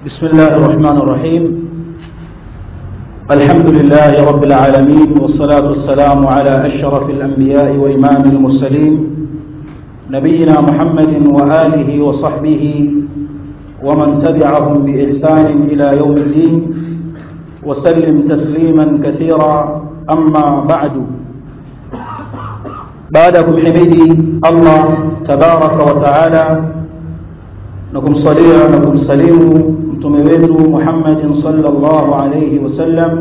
بسم الله الرحمن الرحيم الحمد لله رب العالمين والصلاة والسلام على أشرف الأنبياء وإمام المرسلين نبينا محمد وآله وصحبه ومن تبعهم بإحسان إلى يوم الدين وسلم تسليما كثيرا أما بعد بعدكم حميدي الله تبارك وتعالى nakumsalia na kumsalimu mtume wetu Muhammadin sallallahu alayhi wasallam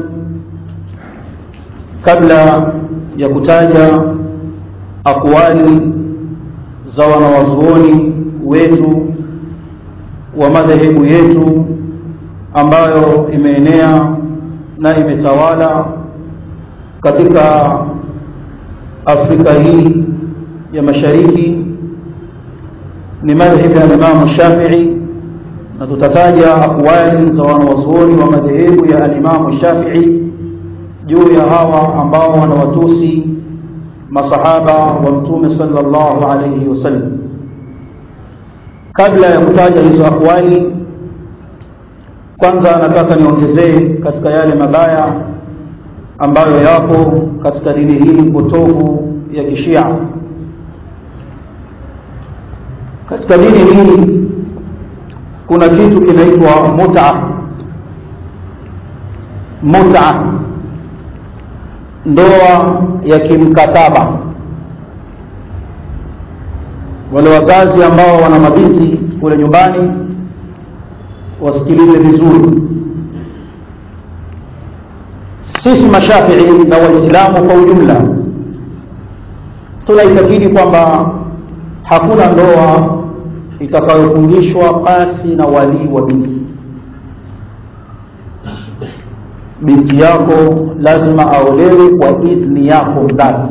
kabla ya kutaja akwali za wanawazuoni wetu wa madhehebu yetu ambayo imeenea na imetawala katika Afrika hii ya Mashariki ni madhhabi ya Imam Shafi'i na tutataja akwali za wanawazuoni wa madhehebu ya al-Imam Shafi'i juu ya hawa ambao wanawatusi masahaba wa Mtume sallallahu alayhi wasallam. Kabla ya kutaja hizo akwali, kwanza nataka niongezee katika yale mabaya ambayo yapo katika dini hii potofu ya Kishia katika dini hii kuna kitu kinaitwa mut'a mut'a ndoa ya kimkataba wale wazazi ambao wana mabinti kule nyumbani wasikilize vizuri sisi mashafii na waislamu kwa ujumla tunaitakidi kwamba hakuna ndoa itakayofungishwa pasi na walii wa binti binti yako lazima aolewe kwa idhni yako mzazi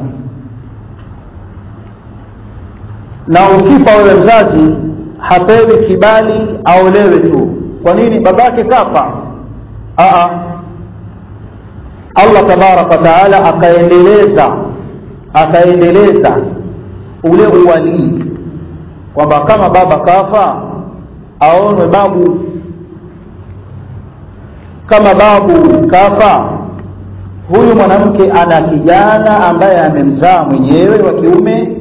na ukipa wewe mzazi hapewi kibali aolewe tu kwa nini babake kafa Aa, Allah tabaraka wa taala akaendeleza akaendeleza ule uwalii kwamba kama baba kafa aonwe babu kama babu kafa huyu mwanamke ana kijana ambaye amemzaa mwenyewe wa kiume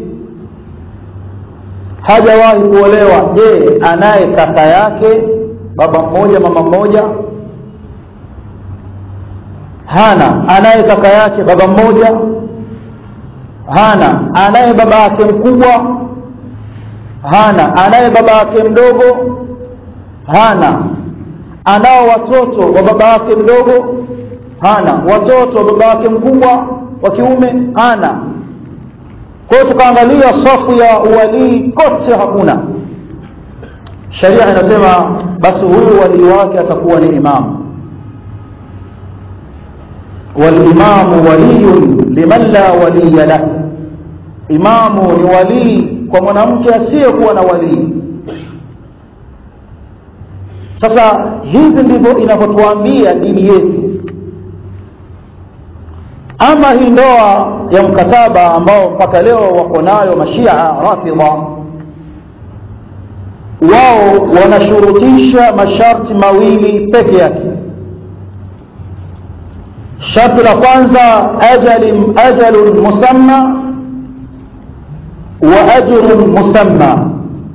hajawahi kuolewa je anaye kaka yake baba mmoja mama mmoja hana anaye kaka yake baba mmoja hana anaye baba yake mkubwa hana anaye baba yake mdogo hana anao watoto wa baba yake mdogo hana watoto wa baba yake mkubwa wa kiume hana kwa hiyo tukaangalia safu ya uwalii kote hakuna sharia inasema basi huyu walii wake atakuwa ni imamu walimamu waliyun liman la waliya lahu imamu ni walii kwa mwanamke asiyekuwa na walii sasa hivi ndivyo inavyotuambia dini yetu ama hii ndoa ya mkataba ambao mpaka leo wako nayo mashia rafidha wao wanashurutisha masharti mawili peke yake sharti la kwanza ajali ajalun musamma wa ajrun musamma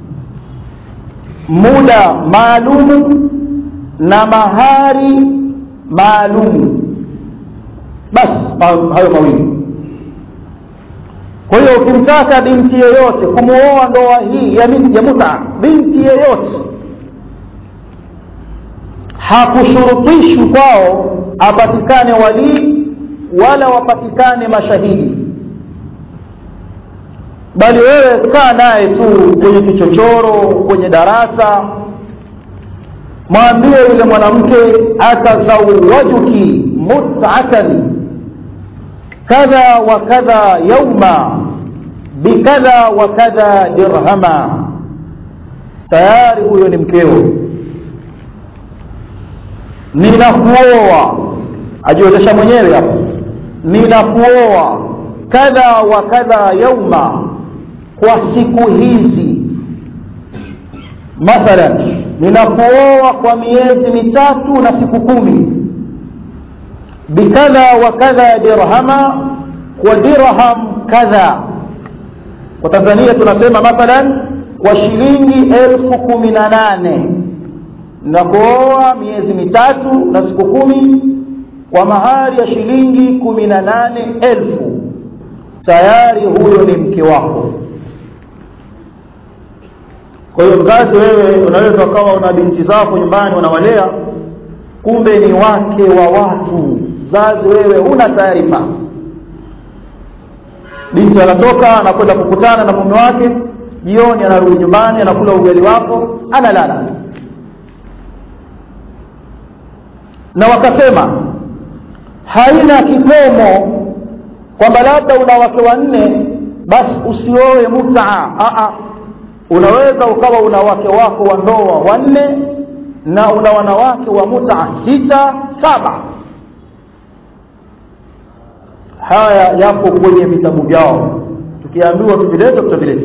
muda maalumu na mahari maalumu basi hayo mawili kwa hiyo ukimtaka binti yeyote kumuoa ndoa hii ya, ya muta binti yeyote hakushurutishwi kwao apatikane walii wala wapatikane mashahidi bali wewe kaa naye tu kwenye kichochoro kwenye darasa mwambie yule mwanamke atazawajuki mut'atan kadha wa kadha yauma bikadha wa kadha dirhama tayari huyo ni mkeo ninakuoa ajiotesha mwenyewe hapo ninakuoa kadha wa kadha yauma kwa siku hizi mathalan ninakuoa kwa miezi mitatu na siku kumi bikadha wa kadha dirhama kwa dirham kadha kwa tanzania tunasema mathalan kwa shilingi elfu kumi na nane ninakuoa miezi mitatu na siku kumi kwa mahari ya shilingi kumi na nane elfu tayari huyo ni mke wako kwa hiyo mzazi wewe unaweza ukawa una binti zako nyumbani unawalea kumbe ni wake wa watu mzazi wewe huna taarifa binti anatoka anakwenda kukutana na mume wake jioni anarudi nyumbani anakula ugali wako analala na wakasema haina kikomo kwamba labda una wake wanne basi usioe mutaa unaweza ukawa una wake wako wa ndoa wanne na una wanawake wa mutaa sita saba haya yapo kwenye vitabu vyao tukiambiwa tuvilete tutavileta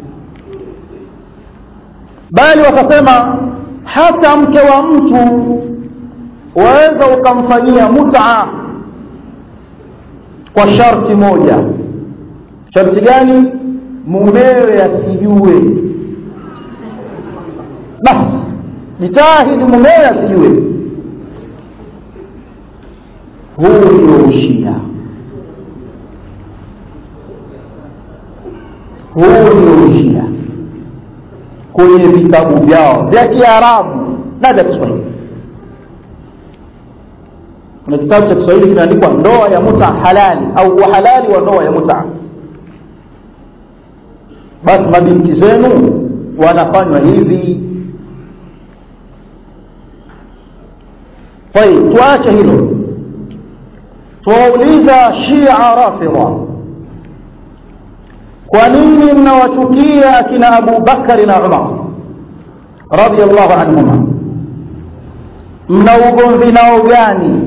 bali wakasema hata mke wa mtu waweza ukamfanyia mutaa kwa sharti moja sharti gani mumewe asijue basi jitahidi mumewe asijue huu ndio ushia huu ndio ushia kwenye vitabu vyao vya kiarabu na vya kiswahili kuna kitabu cha kiswahili kinaandikwa ndoa ya muta halali au uhalali wa ndoa ya muta basi mabinti zenu wanafanywa hivi طيب tuache hilo tuwauliza shia rafidha kwa nini mnawachukia akina abu bakari na umar radiallahu anhuma mna ugomvi nao gani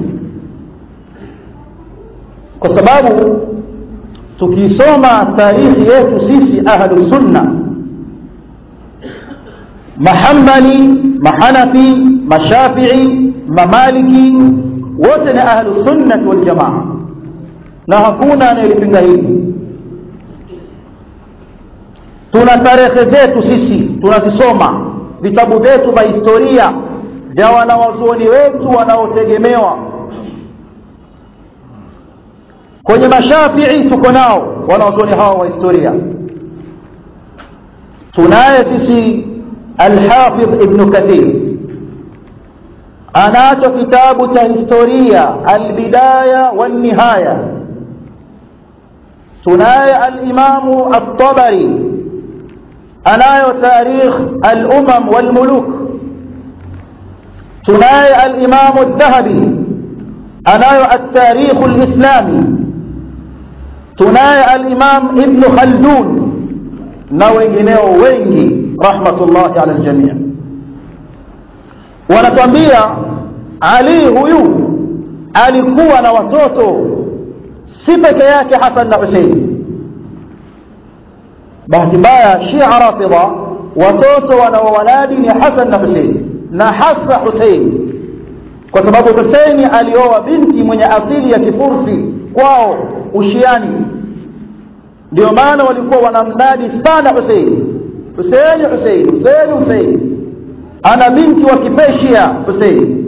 kwa sababu tukisoma tarikhi yetu sisi ahlu sunna mahambali mahanafi mashafii mamaliki wote ni ahlu sunnati waljamaa na hakuna anayelipinga hili tuna tarehe zetu sisi tunazisoma vitabu vyetu vya historia vya wanawazuoni wetu wanaotegemewa kwenye mashafii tuko nao wanawazuoni hawa wa historia tunaye sisi alhafidh ibnu kathir anacho kitabu cha historia albidaya walnihaya tunaye alimamu altabari anayo tarikh alumam walmuluk tunaye alimamu aldhahabi anayo altarikh alislami tunaye alimam ibnu khaldun na wengineo wengi rahmatullahi ala aljamii wanatuambia ali huyu alikuwa na watoto si peke yake hasan na husein bahati mbaya shia rafidha watoto wanaowaladi ni hasan na husein na hasa husein kwa sababu huseini alioa binti mwenye asili ya kifursi kwao ushiani ndio maana walikuwa wanamnadi sana huseini huseini huseini huseini huseini ana binti wa kipeshia husein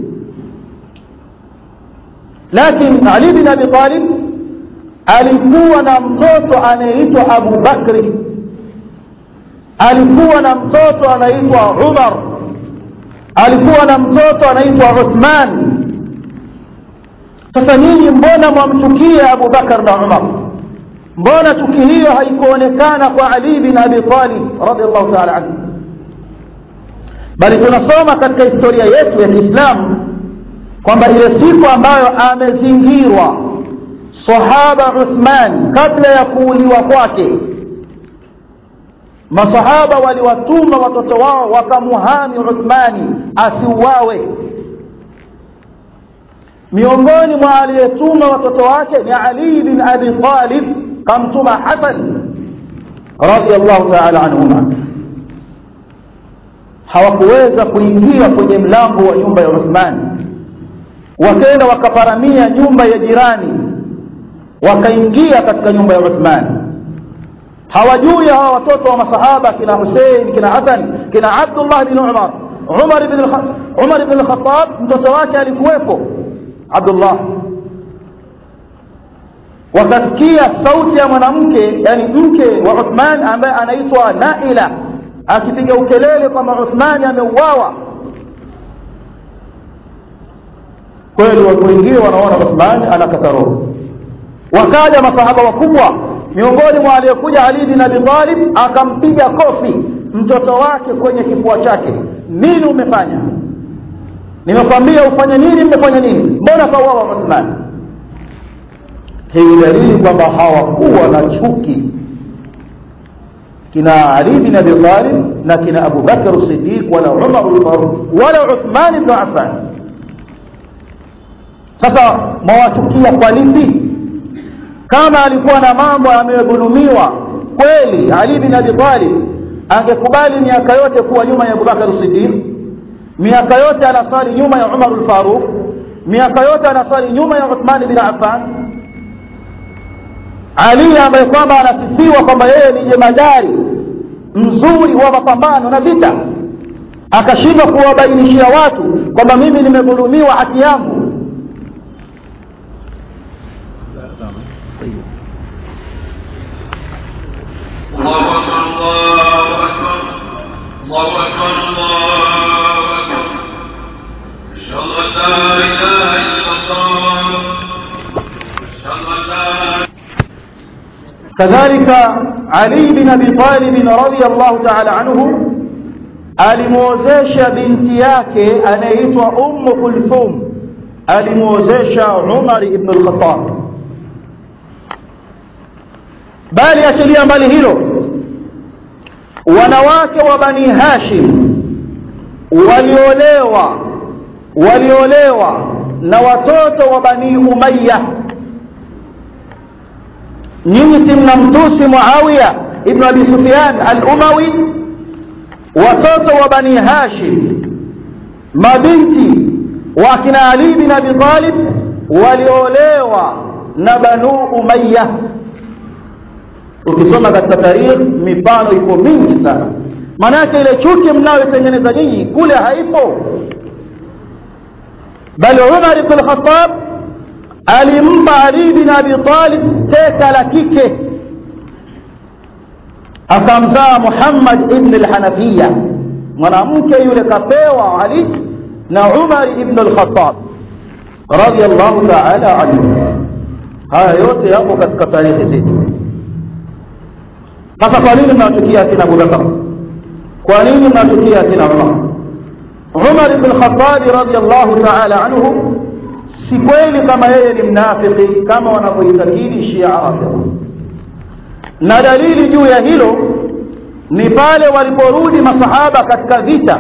lakini ali bin abi talib alikuwa na mtoto anayeitwa abu bakri alikuwa na mtoto anaitwa umar alikuwa na mtoto anaitwa uthman sasa nyinyi mbona mwamchukia abu bakar na umar mbona chuki hiyo haikuonekana kwa ali bin abi talib radiallahu taala anhu bali tunasoma katika historia yetu ya kiislamu kwamba ile siku ambayo amezingirwa sahaba uthman kabla ya kuuliwa kwake masahaba waliwatuma watoto wao wakamuhami uthmani asiuawe miongoni mwa aliyetuma watoto wake ni ali bin abi talib kamtuma hasan radiallahu taala anhuma hawakuweza kuingia kwenye mlango wa nyumba ya Uthman wakaenda wakaparamia nyumba ya jirani wakaingia katika nyumba ya Uthman hawajui hawa watoto wa masahaba kina Hussein kina Hassan kina Abdullah bin Umar Umar ibn Umar ibn al-Khattab mtoto wake alikuwepo Abdullah wakasikia sauti ya mwanamke yani mke wa Uthman ambaye anaitwa Naila akipiga ukelele kwamba Uthman ameuawa kweli watu wengine wanaona Uthman anakata roho wakaja masahaba wakubwa miongoni mwa aliyekuja Ali bin Abi Talib akampiga kofi mtoto wake kwenye kifua chake nini umefanya nimekwambia ufanye nini mmefanya nini mbona kauawa Uthman hii dalili kwamba hawakuwa na chuki kina Ali bin Abi Talib na kina Abu Bakar Siddiq wala Umar al-Faruq wala Uthman ibn Affan sasa mwawachukia kwa lipi kama alikuwa na mambo amedhulumiwa kweli Ali bin Abi Talib angekubali miaka yote kuwa nyuma ya Abu Bakar Siddiq miaka yote anasali nyuma ya Umar al-Faruq miaka yote anasali nyuma ya Uthman bin Affan Ali ambaye kwamba anasifiwa kwamba yeye ni jemadari mzuri wa mapambano na vita akashindwa kuwabainishia watu kwamba mimi nimedhulumiwa haki yangu الله أكبر الله أكبر الله أكبر الله أكبر أشهد أن لا إله إلا الله أشهد أن لا كذلك علي بن ابي طالب رضي الله تعالى عنه alimwozesha binti yake anayeitwa ummu kulthum alimwozesha umar ibn al-khattab bali achilia mbali hilo wanawake wa bani hashim waliolewa waliolewa na watoto wa bani umayya nyinyi si mnamtusi muawiya ibn abi sufyan al-umawi watoto wa bani hashim mabinti wa kina ali bin abi talib waliolewa na banu umayya ukisoma katika tarikh mifano iko mingi sana maanake ile chuki mnayotengeneza nyinyi kule haipo bali umar ibn al-khattab alimpa ali bin abi talib teka la kike akamzaa muhammad ibn al-hanafiya mwanamke yule kapewa ali na umar ibn al-khattab radiyallahu ta'ala anhu haya yote yapo katika tarehe zetu sasa kwa nini mnatukia akina abubakar kwa nini mnatukia akina umar umar ibn al-khattab radiyallahu ta'ala anhu si kweli kama yeye ni mnafiki kama wanavyoitakidi shia rafidha na dalili juu ya hilo ni pale waliporudi masahaba katika vita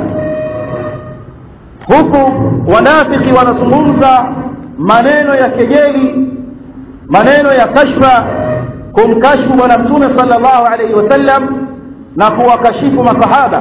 huku wanafiki wanazungumza maneno ya kejeli maneno ya kashfa kumkashfu bwana mtume sallallahu alaihi wasallam na kuwakashifu masahaba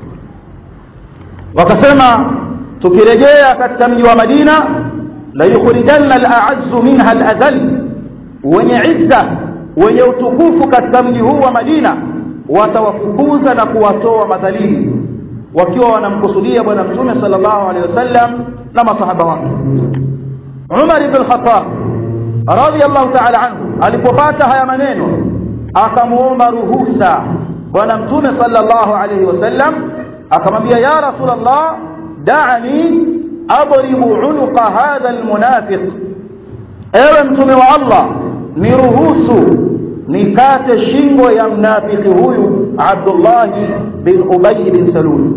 wakasema tukirejea katika mji wa Madina la yukhrijanna al-a'azzu minha al-adhall wenye izza wenye utukufu katika mji huu wa Madina watawafukuza na kuwatoa madhalili wakiwa wanamkusudia bwana mtume sallallahu alaihi wasallam na masahaba wake Umar ibn Khattab radiyallahu ta'ala anhu alipopata haya maneno akamuomba ruhusa bwana mtume sallallahu alaihi wasallam akamwambia ya rasulullah da'ani adribu unuqa hadha almunafiq ewe mtume wa Allah niruhusu nikate shingo ya mnafiki huyu Abdullah bin Ubay bin Salul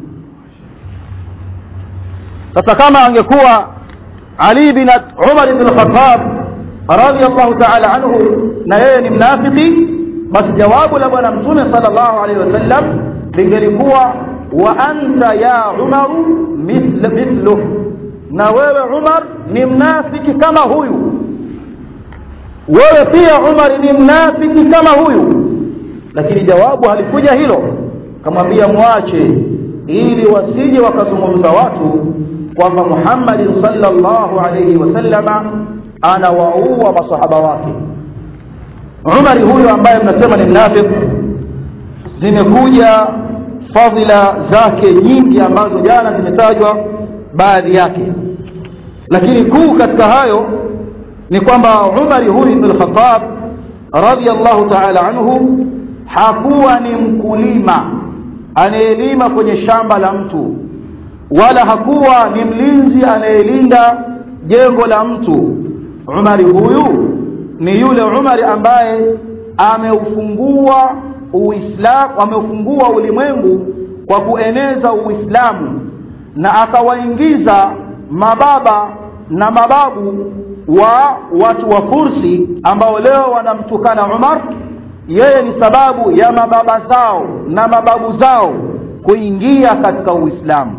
sasa kama angekuwa Ali bin Umar bin Khattab radiyallahu ta'ala anhu na yeye ni mnafiki basi jawabu la bwana mtume sallallahu alaihi wasallam lingelikuwa wa anta ya Umar mithl mithluh na wewe Umar ni mnafiki kama huyu wewe pia Umar ni mnafiki kama huyu lakini jawabu halikuja hilo kamwambia mwache ili wasije wakazungumza watu kwamba Muhammadin sallallahu alayhi wasallama anawaua masahaba wake Umari huyo ambaye mnasema ni mnafik zimekuja fadhila zake nyingi ambazo jana zimetajwa baadhi yake lakini kuu katika hayo ni kwamba Umari huyu ibn al-Khattab radiyallahu ta'ala anhu hakuwa ni mkulima anayelima kwenye shamba la mtu wala hakuwa ni mlinzi anayelinda jengo la mtu Umari huyu ni yule Umari ambaye ameufungua Uislamu ameufungua ulimwengu kwa kueneza Uislamu na akawaingiza mababa na mababu wa watu wa Fursi ambao leo wanamtukana Umar yeye ni sababu ya mababa zao na mababu zao kuingia katika Uislamu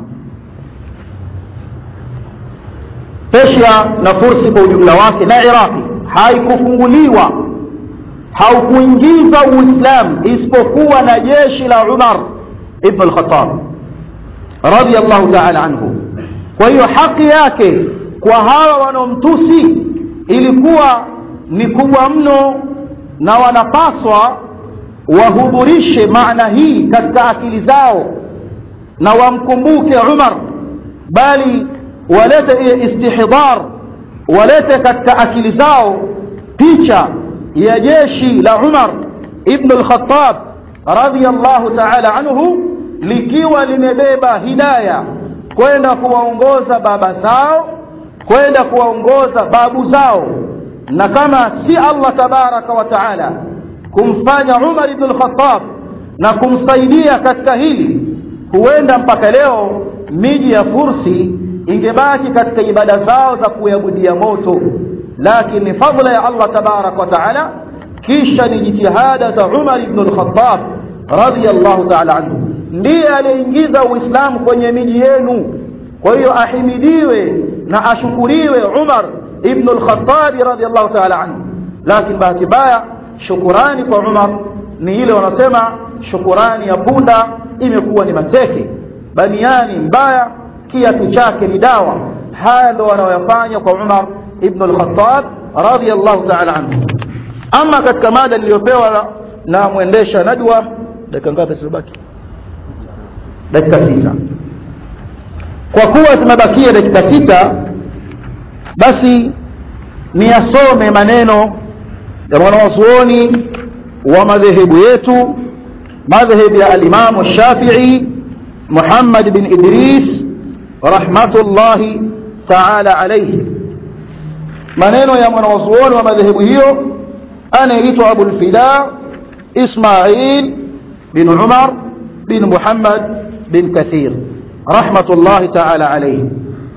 Persia na Fursi kwa ujumla wake na Iraqi haikufunguliwa haukuingiza Uislamu isipokuwa na jeshi la Umar ibn al-Khattab radiyallahu ta'ala anhu kwa hiyo haki yake kwa hawa wanaomtusi ilikuwa ni kubwa mno na wanapaswa wahudhurishe maana hii katika akili zao na wamkumbuke Umar bali walete istihdar walete katika akili zao picha ya jeshi la Umar ibn al-Khattab radiyallahu ta'ala anhu likiwa limebeba hidaya kwenda kuwaongoza baba zao kwenda kuwaongoza babu zao na kama si Allah tabaraka wa taala kumfanya Umar ibn al-Khattab na kumsaidia katika hili huenda mpaka leo miji ya Fursi ingebaki katika ibada zao za kuabudia moto lakini fadla ya Allah tabaraka wa taala kisha ni jitihada za Umar ibn al-Khattab radiyallahu ta'ala anhu ndiye aliyeingiza Uislamu kwenye miji yenu kwa hiyo ahimidiwe na ashukuriwe Umar ibn al-Khattab radiyallahu ta'ala anhu lakini bahati mbaya shukurani kwa Umar ni ile wanasema shukurani ya punda imekuwa ni mateke baniani mbaya kiatu chake ni dawa haya ndo wanaoyafanya kwa Umar ibn al-Khattab radiyallahu ta'ala anhu ama katika mada niliyopewa na mwendesha nadwa dakika ngapi zilibaki dakika sita kwa kuwa zimebakia dakika sita basi niyasome maneno ya mwanawazuoni wa madhehebu yetu madhhab ya al-Imam Shafi'i Muhammad bin Idris rahmatullahi ta'ala alayhi maneno ya mwanawazuoni wa madhehebu hiyo anaitwa Abu al-Fida Ismail bin Umar bin Muhammad bin Kathir rahmatullahi ta'ala alayhi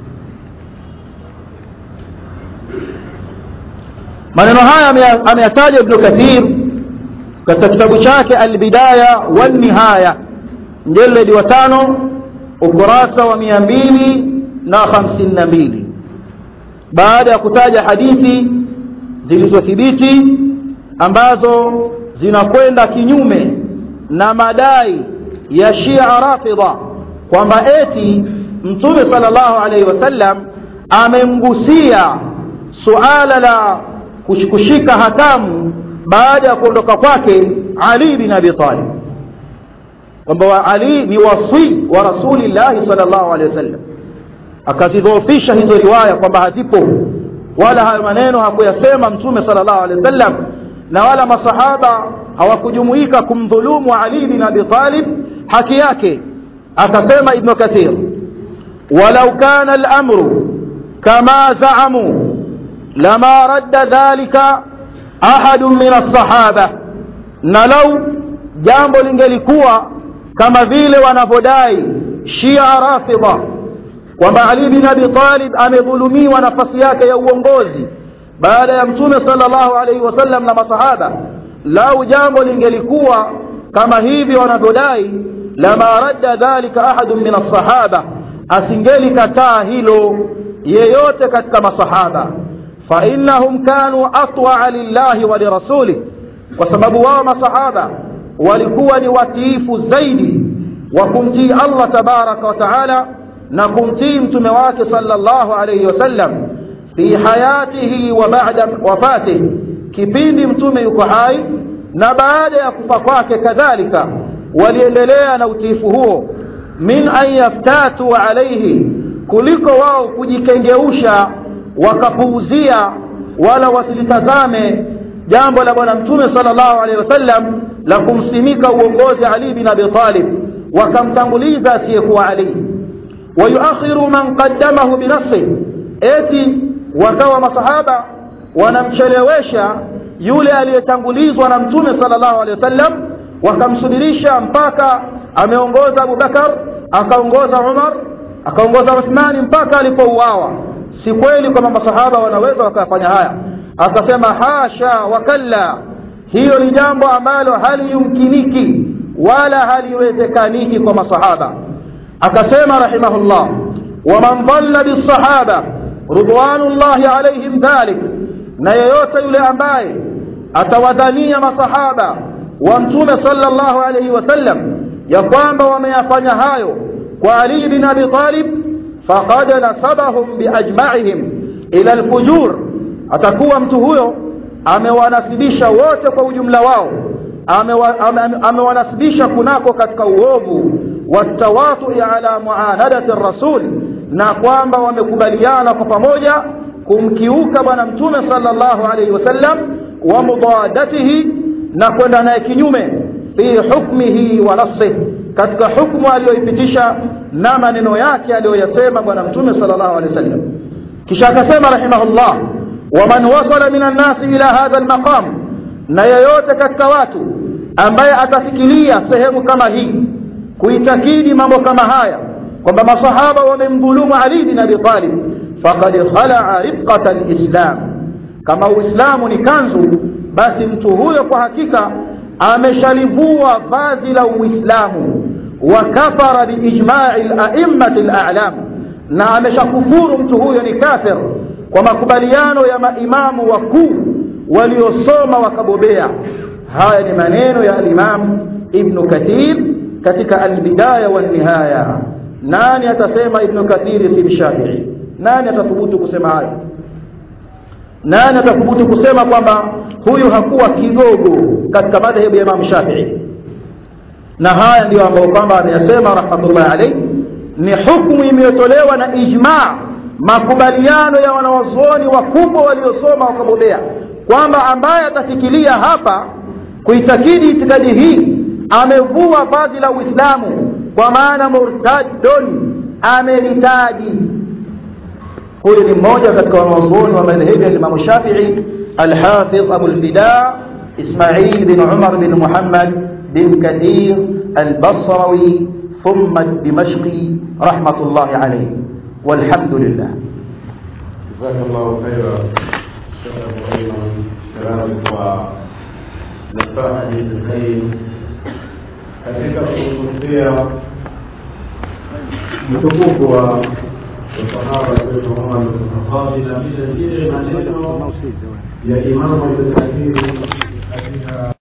maneno haya ameyataja Ibn Kathir katika kitabu chake Al-Bidaya wan Nihaya mjeledi wa tano ukurasa wa mia mbili na hamsini na mbili baada ya kutaja hadithi zilizothibiti ambazo zinakwenda kinyume na madai ya Shia Rafidha kwamba eti Mtume sallallahu alaihi wasallam amemgusia suala la kushika hatamu baada ya kuondoka kwake Ali bin Abi Talib kwamba Ali ni wasi wa Rasulillahi sallallahu alaihi wasallam akazidhoofisha hizo riwaya kwamba hazipo wala hayo maneno hakuyasema Mtume sallallahu alaihi wasallam na wala masahaba hawakujumuika kumdhulumu Ali bin Abi Talib haki yake akasema Ibn Kathir walau kana al-amru kama za'amu lama radda dhalika ahad min as-sahaba na lau jambo lingelikuwa kama vile wanavyodai Shia Rafidha kwamba Ali bin Abi Talib amedhulumiwa nafasi yake ya uongozi baada ya Mtume sallallahu alaihi wasallam na masahaba lau jambo lingelikuwa kama hivi wanavyodai lama radda dhalika ahadun min as-sahaba asingelikataa hilo yeyote katika masahaba fa innahum kanu atwa'a lillahi wa lirasuli kwa sababu wao masahaba walikuwa ni watiifu zaidi wa kumtii allah tabaraka wa taala na kumtii mtume wake sallallahu alayhi wasallam fi hayatihi wa ba'da wafatihi kipindi mtume yuko hai na baada ya kufa kwake kadhalika waliendelea na utiifu huo min an yaftatu alaihi kuliko wao kujikengeusha wakapuuzia wala wasilitazame jambo la bwana mtume sallallahu alaihi wasallam la kumsimika uongozi ali bin abi talib wakamtanguliza asiyekuwa ali wayuakhiru man qaddamahu binafsi eti wakawa masahaba wanamchelewesha yule aliyetangulizwa na mtume sallallahu alaihi wasallam wakamsubirisha mpaka ameongoza abubakar akaongoza umar akaongoza uthmani mpaka alipouawa si kweli kwamba masahaba wanaweza wakafanya haya akasema hasha wakalla hiyo ni jambo ambalo haliyumkiniki wala haliwezekaniki kwa masahaba akasema rahimahullah waman dhalla bisahaba ridwanullahi alaihim dhalik na yeyote yule ambaye atawadhania masahaba wa mtume sallallahu alayhi wasallam ya kwamba wameyafanya hayo kwa Ali bin Abi Talib faqad nasabahum biajma'ihim ila alfujur atakuwa mtu huyo amewanasibisha wote kwa ujumla wao amewanasibisha kunako katika uovu watawatu ala muanadati rasul na kwamba wamekubaliana kwa pamoja kumkiuka bwana mtume sallallahu alayhi wasallam wa mudadatihi na kwenda naye kinyume fi hukmihi wa nafsihi katika hukmu aliyoipitisha na maneno yake aliyoyasema bwana mtume sallallahu alayhi wasallam kisha akasema rahimahullah waman wasala min annasi ila hadha almaqam na yeyote katika watu ambaye atafikiria sehemu kama hii kuitakidi mambo kama haya kwamba masahaba wamemdhulumu ali bin abi talib faqad khalaa ribqata alislam kama uislamu ni kanzu basi mtu huyo kwa hakika ameshalivua vazi la uislamu wa kafara biijma'i al-a'immati al-a'lam na ameshakufuru mtu huyo ni kafir kwa makubaliano ya maimamu wakuu waliosoma wakabobea haya ni maneno ya al-imam ibn kathir katika al-bidaya wa nihaya nani atasema ibn kathir si shafi'i nani atathubutu kusema hayo nani atathubutu kusema kwamba huyu hakuwa kigogo katika madhehebu ya Imam Shafi'i na haya ndiyo ambayo kwamba ameyasema rahmatullahi alayhi ni hukumu imetolewa na ijma makubaliano ya wanawazuoni wakubwa waliosoma wakabobea kwamba ambaye atafikiria hapa kuitakidi itikadi hii amevua vazi la Uislamu kwa maana murtadun ameritadi huyu ni mmoja katika wanawazuoni wa madhehebu ya Imam Shafi'i الحافظ أبو الفداء إسماعيل بن عمر بن محمد بن كثير البصروي ثم الدمشقي رحمة الله عليه والحمد لله جزاك الله خيرا شيخ ابو ايمن كلامك ونصائح الخير katika kuzungumzia mtukufu wa sahaba wetu Umar bin Khattab na vile vile maneno ya Imamu Ibn Kathir katika